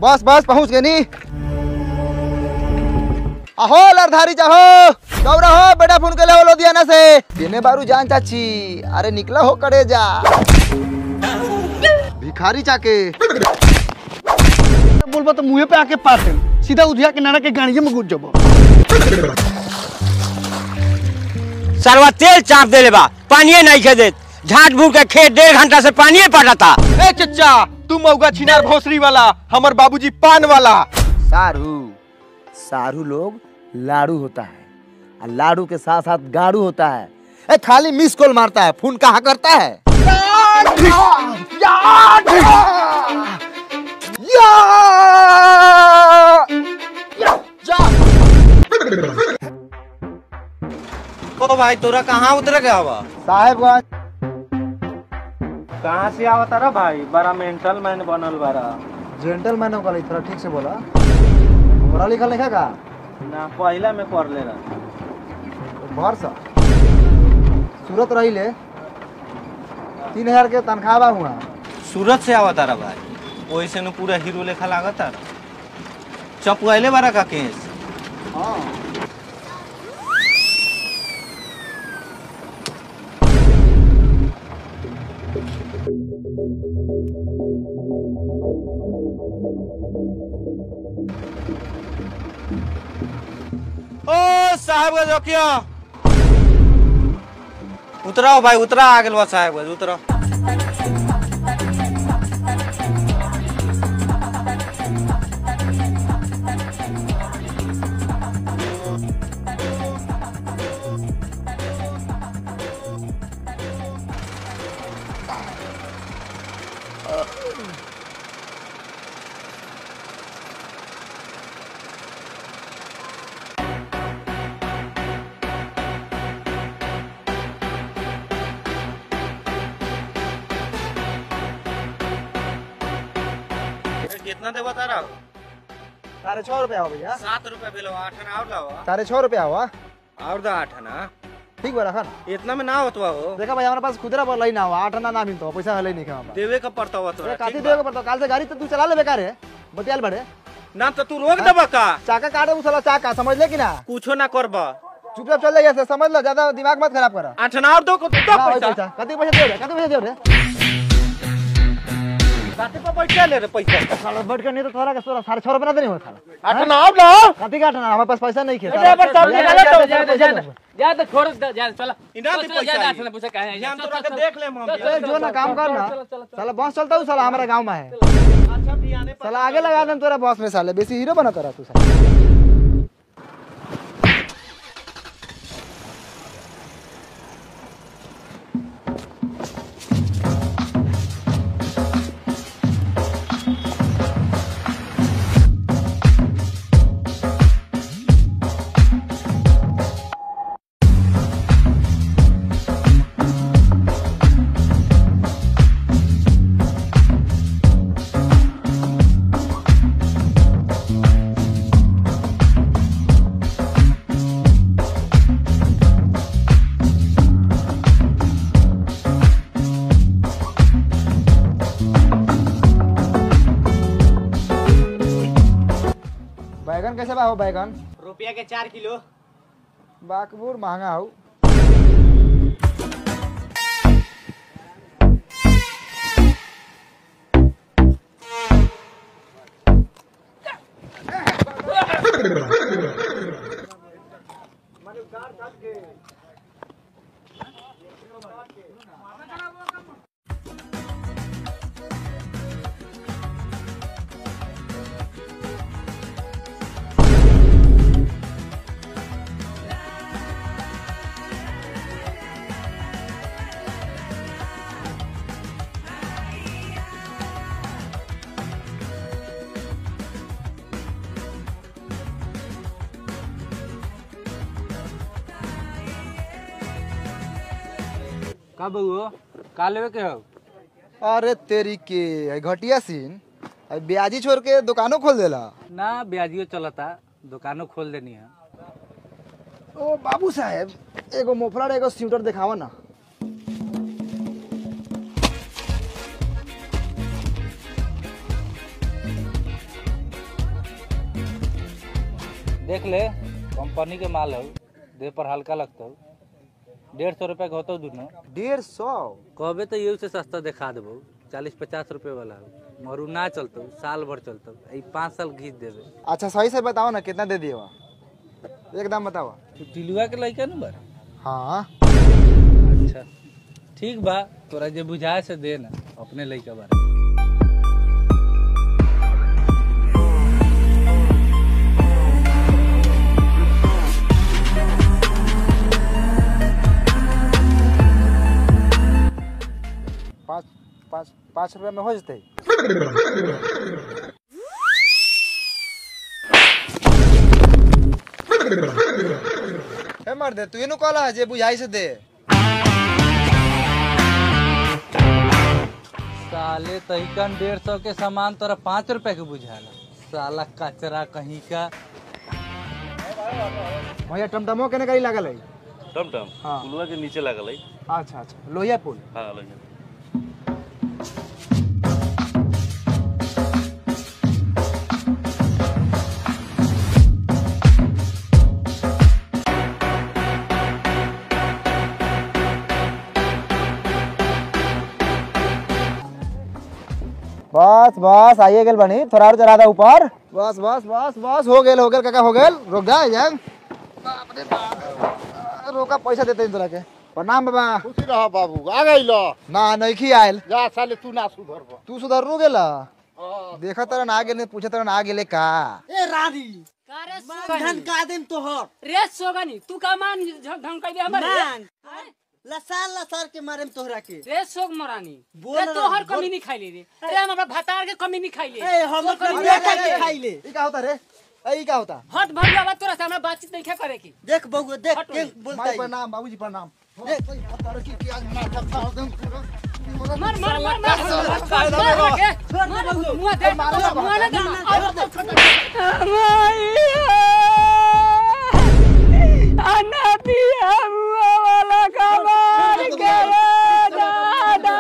बस बस पहुंच गए नी अहो लरधारी चाहो दौड़ा हो बेटा फोन के ले लुधियाना से देने बारू जान चाची अरे निकला हो करे जा भिखारी चाके बोलबा तो मुंहे पे आके पार दे सीधा उधिया किनारा के गाड़िए में घुस जाबो सरवा तेल चाप देले बा पानिए नहीं खे देत झाट भूर के खेत डेढ़ घंटा से पानिए पड़ता ए चचा तू मऊगा छिनार भोसरी वाला हमर बाबूजी पान वाला सारू सारू लोग लाड़ू होता है और लाड़ू के साथ साथ गाड़ू होता है ए खाली मिस कॉल मारता है फोन कहाँ करता है ओ भाई तोरा कहाँ उतर गया हुआ साहेबगंज कहाँ से आवता रा भाई बड़ा मेंटल मैन बनल बारा जेंटलमैन का थोड़ा ठीक से बोला पढ़ा लिखा लिखा का ना पहला में कर ले रहा भर सा सूरत रही ले तीन हजार के तनख्वाह बा हुआ सूरत से आवता रा भाई वैसे न पूरा हीरो लेखा लागता रा चपकैले बारा का केस हाँ ओ साहब का जोकिया उतराओ भाई उतरा आ गेल बा साहब का उतराओ कितना दे बता रहा साढ़े छः रुपया हो भैया सात रुपया बिल आठ आना और लावा साढ़े छः रुपया हुआ और दा आठ आना ठीक बा रखा इतना में ना होतवा हो देखा भाई हमारे पास खुदरा बोला ही ना हुआ आठ आना ना मिलता हो, पैसा हले नहीं खा हमारा देवे का पड़ता हुआ अरे तोरा काती ठीक देवे बा? के पड़ता काल से गाड़ी तो तू चला ले बेकार है बतियाल बड़े ना तो तू रोक दबा का चाका काटे उछला चाका समझ ले कि ना कुछो ना करबा चुपचाप चल जाइए समझ लो ज्यादा दिमाग मत खराब करा आठ आना और दो को तो ना, वही पैसा पैसा कति पैसा दे रे कति पैसा दे रे काटे पर पैसा ले रे पैसा साला बैठ के नहीं तो थोड़ा के सोलह साढ़े छः रुपया ना देने हो साला आठ आना और लाओ कति काटना हमारे पास पैसा नहीं खेल ड्राइवर साहब निकालो तो जा तो छोड़ दे जा चला इना दे चल, जा, पैसा जा, पूछे कहाँ है ये हम चल, तोरा चल, के चल, देख ले हम ए, जो ना काम कर ना साला बस चलता हूँ साला हमारे गांव में है अच्छा बियाने पर साला आगे लगा दम तेरा बॉस में साले बेसी हीरो बना तेरा तू साला बैगन कैसे बा हो बैगन रुपया के चार किलो बाकबूर महंगा हो का बउओ का लेवे के हो अरे तेरी के है घटिया सीन है ब्याजी छोड़ के दुकानों खोल देला ना ब्याजियो चलता दुकानो खोल देनी है ओ बाबू साहेब एगो मोफलर एगो स्यूटर दिखावा ना देख ले कंपनी के माल हो देह पर हल्का लगता हो डेढ़ सौ रुपये के होतो दोनों डेढ़ सौ कहबे तो ये से सस्ता दिखा देबो चालीस पचास रुपये वाला हो मरू ना चलतो साल भर चलतो ई पाँच साल घीच देबे अच्छा सही से बताओ ना कितना दे दिए वहाँ एकदम बताओ तू टिलुआ के लइका न बार हाँ अच्छा ठीक बा तोरा जे बुझाए से दे ना अपने लइका बारे पाँच पाँच पाँच रुपया में हो जते ए मर दे तू इनु कहला जे बुझाई से दे साले तहिकन डेढ़ सौ के सामान तोरा पाँच रुपए के बुझाला साला कचरा कहीं का भैया टमटमो केने गाड़ी लागल है टमटम हाँ। पुलवा के नीचे लागल है अच्छा अच्छा लोहिया पुल हाँ लगे बस बस आइए गेल बनी थोड़ा और चढ़ा दे ऊपर बस बस बस बस हो गेल हो गेल काका हो गेल रुक जा जान बाप रे बाप रोका पैसा देते तोरा के प्रणाम बाबा खुशी रह बाबू आ गई लो ना नइखी आयल जा साले तू ना सुधर तू सुधर नु गेला देखा तरन आ गेले पूछे तरन आ गेले का ए रानी रे ढनका देन तोहर रे सोगनी तू का मान ढंग कर दे हमर मान। लसार लसार के मारे में तोहरा के रे सोग मरानी बोल रे ना, तोहर बोल। कमी नहीं खाइले रे रे हम अपना भतार के कमी नहीं खाइले ए हम तोहर कमी कमिया नहीं करके खाइले। खाई ले ई का होता रे ए ई का होता हट भर बाबा तोरा से हमरा बातचीत नहीं करे की देख बहू देख हट के वही। बोलता माई है प्रणाम बाबूजी प्रणाम मार मार मार मार मार मार के मार मुआ दे मुआ ना दे अन्ना पिया मुआ वाला का मार के दादा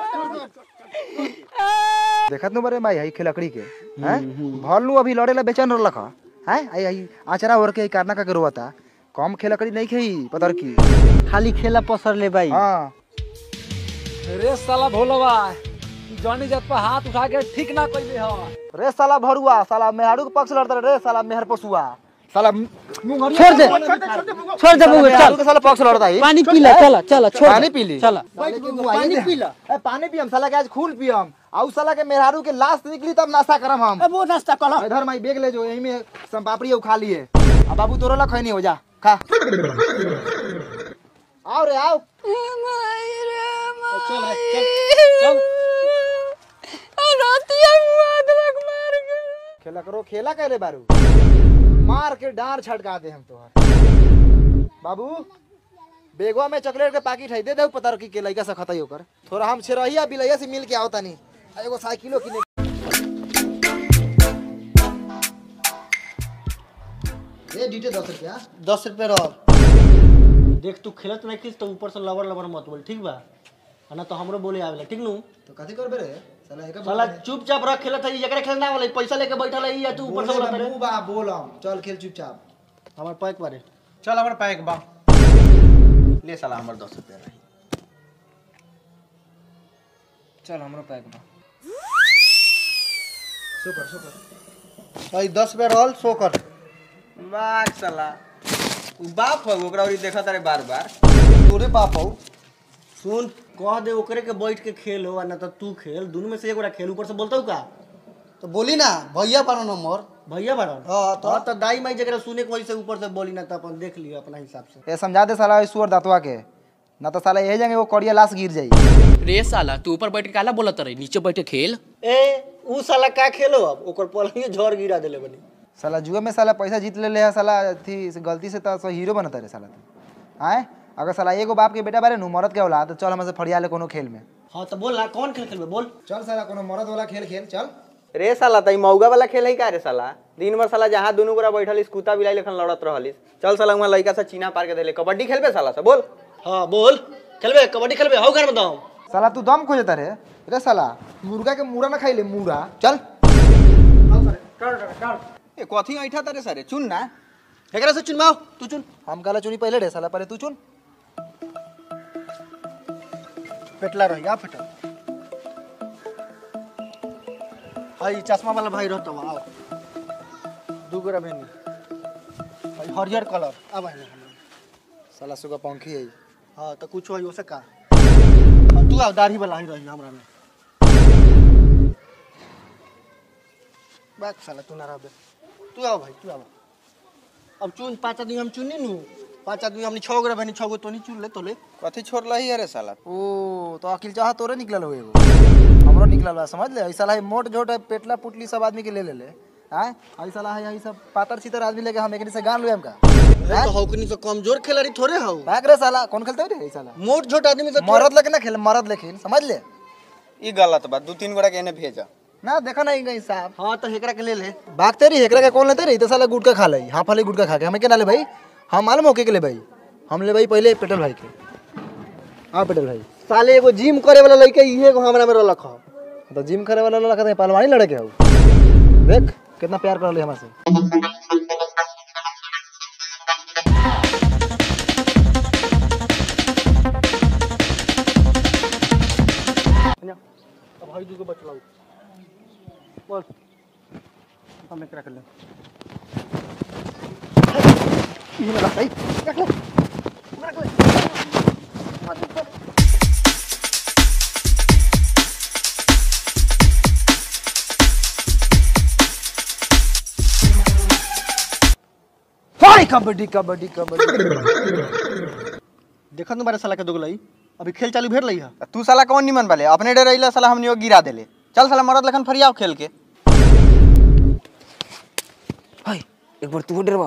देखत नु बरे माई हई खेलकड़ी के हैं भल नु अभी लड़े ला बेचैन रहलक हैं आई आई आचरा ओर के कारना का के रोता कम खेलकड़ी नहीं खेई पतर की खाली खेला पसर ले भाई हां रे साला भोलवा जॉनी जत पर हाथ उठा के ठीक ना कइले हो रे साला भरुआ साला मेहाड़ू के पक्ष लड़ता रे साला मेहर पसुआ साला मुंह छोड़ दे छोड़ दे बहू मेहरारू चल के साला पक्ष लड़ता है पानी पी ले चला चला छोड़ पानी पी ली चला पानी पी ला ए पानी पियम साला के आज खून पियम आउ साला के मेहरारू के लाश निकली तब नाश्ता करम हम वो नाश्ता कर इधर माई बेग ले जो यही में सम पापड़ी खा लिए अब बाबू तोरो ला खैनी हो जा खा आओ रे आओ चल चल चल खेला करो खेला करे बारू मार के डार छटका दे हम तोहर बाबू बेगवा में चॉकलेट के पैकेट है दे दे पता रखी के लइका से खतई होकर थोड़ा हम छिरहिया बिलैया से मिल के आओ तनी आ एगो साइकिलो किने ए डीटे 10 रुपया दस रुपये रह देख तू खेलत नहीं खींच तो ऊपर से लबर लबर मत बोल ठीक बा है ना तो हमरो बोले आवेला ठीक नु तो कथी करबे रे साला एक साला चुपचाप रख खेलत है जकरे खेलना वाला पैसा लेके बैठल है या तू ऊपर से बोलत मुंह बा बोलम चल खेल चुपचाप हमर पैक बारे चल हमारे पैक बा ले साला हमारे दस रुपया रही चल हमरो पैक बा भाई दस रुपये रहल सो कर बाग साला उ बाप हो ओकरा ओरी देखत रे बार बार तोरे बाप हो सुन कह दे ओकरे के बैठ के खेल हो ना तो तू खेल दोनों में से एगोरा खेल ऊपर से बोलता हूँ का तो बोली ना भैया पानो नंबर भैया बारन हाँ, तो- हाँ, तो दाई माई जगह सुने के वजह से ऊपर से बोली ना तो अपन देख लियो अपना हिसाब से ए समझा दे साला सुअर दातवा के ना तो साला यही जाएंगे वो कड़िया लाश गिर जाई रे साला तू ऊपर बैठ के काला बोलत रही नीचे बैठ के खेल ए ऊ साला का खेलो अब ओकर पलंगे झड़ गिरा देले बनी साला जुए में साला पैसा जीत ले ले है साला थी गलती से तो हीरो बनता रे साला तू आए अगर साला एगो बाप के बेटा बारे नु मरद के औलाद तो चल हमसे फड़िया ले कोनो खेल में हाँ तो बोल ना कौन खेल खेलबे बोल चल साला कोनो मरद वाला खेल खेल चल रे साला तई मौगा वाला खेल है का रे साला दिन भर साला जहाँ दुनू गोरा बैठल कुत्ता बिलाई लेखन लड़त रहलिस चल साला वहाँ लड़का से चीना पार के देले कबड्डी खेलबे साला से बोल हाँ बोल खेलबे कबड्डी खेलबे हाउ घर बताओ साला तू दम खोजता रे रे साला मुर्गा के मुड़ा ना खाई ले मुड़ा चल ए कथी ऐठा तारे सारे चुन ना एकरा से चुनवाओ तू चुन हम काला चुनी पहले रे साला पहले तू चुन पेटला रही आ फेटल हई चश्मा वाला भाई रहता आओ दू गोरा बहनी हई हरियर कलर आ भाई साला सुगा पंखी है हाँ तो कुछ होई ओसे का और तू आओ दाढ़ी वाला ही रही हमरा में बात साला तू ना रहबे तू आओ भाई तू आओ अब चुन पाँच आदमी हम चुनी नु पाँच आदमी हमने छह गोरा बहनी छह गो तो नहीं चुन ले तो ले कथी छोड़ रही है रे साला ओ तो अकिल चाह तोरे निकलल हो एगो हमरो निकलल बा समझ ले ऐसा है मोट झोट है, पेटला पुटली सब आदमी के ले ले ले हैं ऐसा है यही सब पातर चितर आदमी लेके हम एकनी से गान लुएम का अरे तो हौकनी से कमजोर खिलाड़ी थोड़े हौ भाग रे साला कौन खेलते रे ऐसा मोट छोट आदमी से मरद लेके ना खेल मरद लेकिन समझ ले ई गलत बा दू तीन गोरा के एने भेजा ना देखा नहीं गई साहब हाँ तो हेकरा के ले ले भागते रही एकरा के कौन लेते रही तो साला गुटका खा लई हाफ वाली गुटका खा के हमें क्या ना ले भाई हम मालूम होके के ले भाई हम ले भाई पहले पेट्रोल भाई के हाँ पेट्रोल भाई साले एगो जिम करे वाला लड़के इहे एगो हमरा में रलख हौ तो जिम करे वाला लड़का तो पहलवानी लड़के हो देख कितना प्यार कर ले हमारे से अब हई दूगो बचलाऊ बोल हम एकरा के ले इहे लगा सही रख ले रख ले हाय कबड्डी कबड्डी कबड्डी देखत न बारे साला के दुगलई अभी खेल चालू भेल रही है तू साला कौन निमन वाले अपने डे रही साला हमनी गिरा देले चल साला मरद लखन फरियाव खेल के एक बार तू डरवा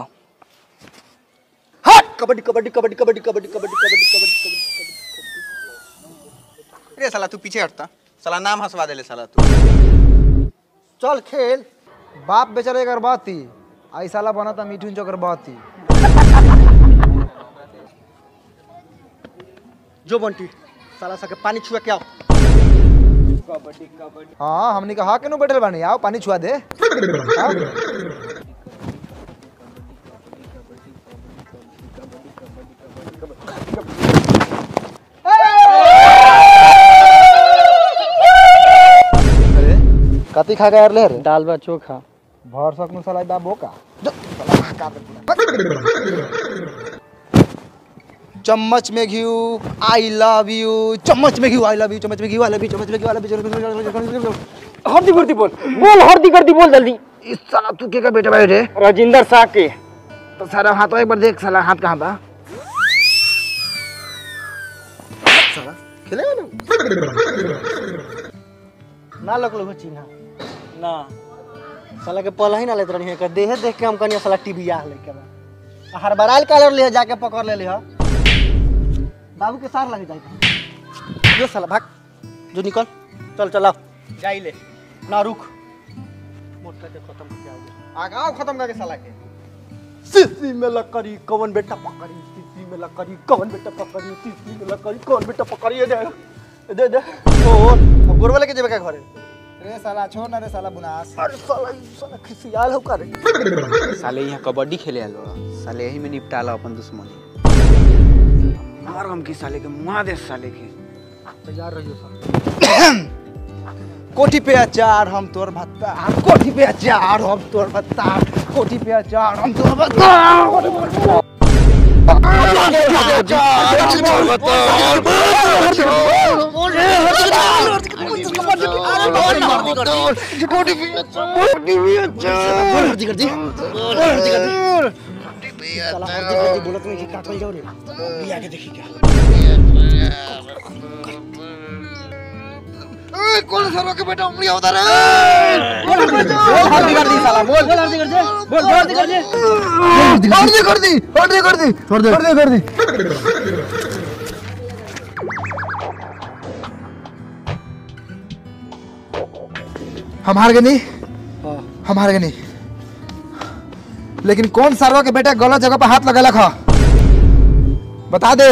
हट कबड्डी कबड्डी कबड्डी कबड्डी कबड्डी कबड्डी कबड्डी कबड्डी कबड्डी रे साला तू पीछे हटता साला नाम हंसवा देले साला तू चल खेल बाप बेचारे कर बात थी आई साला बना था मीठू चोकर बात थी जो बंटी साला सा के पानी छुआ के आओ हाँ हमने कहा के नु बैठल बानी आओ पानी छुआ दे आओ। अरे कथी खा गया रे दाल बा चोखा भर सकनु साला बा बोका जो, साला का दे। चम्मच में घी आई लव यू चम्मच में घी आई लव यू चम्मच में घी आई लव यू चम्मच में घी आई लव यू हर्दी गुर्दी बोल बोल हर्दी गर्दी बोल जल्दी इस साला तू के का बेटा भाई रे राजेंद्र शाह के तो सारा हाथ एक बार देख साला हाथ कहाँ बा साला खेलेगा ना ना लग लो चिन्हा ना साला के पल ही ना लेत रही है देहे देख के हम कनिया साला टीवी आ लेके बा हर बराल कालर ले जाके पकड़ ले लिहा बाबू के सार लग जाए जो साला भाग जो निकल चल चल आओ जाई ले ना रुक मोटर के खत्म करके आओ आगाव खत्म करके साला के सीसी में लकड़ी कौन बेटा पकड़ी सीसी में लकड़ी कौन बेटा पकड़ी सीसी में लकड़ी कौन बेटा पकड़ी ये दे दे दे ओ अब गोरवा लेके जेबे का घरे रे साला छोड़ ना रे साला बुनास अरे साला ई साला खिसियाल हो करे साले यहाँ कबड्डी खेले आलो साले यही में निपटाला अपन दुश्मनी मार हम की साले के मुआ दे साले के तैयार रहियो साला कोठी पे अचार हम तोर भत्ता हम कोठी पे अचार हम तोर भत्ता कोठी पे अचार हम तोर भत्ता साला हर्दी हर्दी बोलत नहीं कि काटल जाओ रे बिया के देखी क्या कर दी कर दी कर दी कर दी कर दी कर दी कर दी हम हार गए नहीं हम हार गए नहीं लेकिन कौन सारवा के बेटा गलत जगह पर हाथ लगा खा बता दे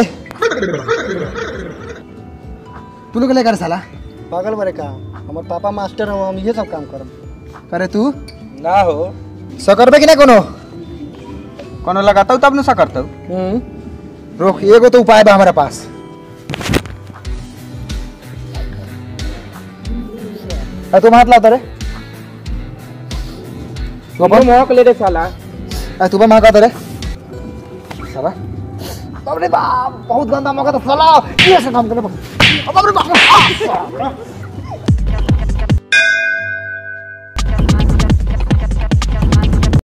तू लोग लेकर साला पागल मरे का हमार पापा मास्टर हो हम ये सब काम करब करे तू ना हो सकरबे कि नहीं कोनो कोनो लगाता तब न सा करता रोक एगो तो उपाय बा हमारे पास अरे तुम हाथ लाओ रे तू अपन महक ले रे साला अरे तू महका रे साला बाप रे बाप बहुत गंदा मौका तो साला ये से काम करे बाप रे बाप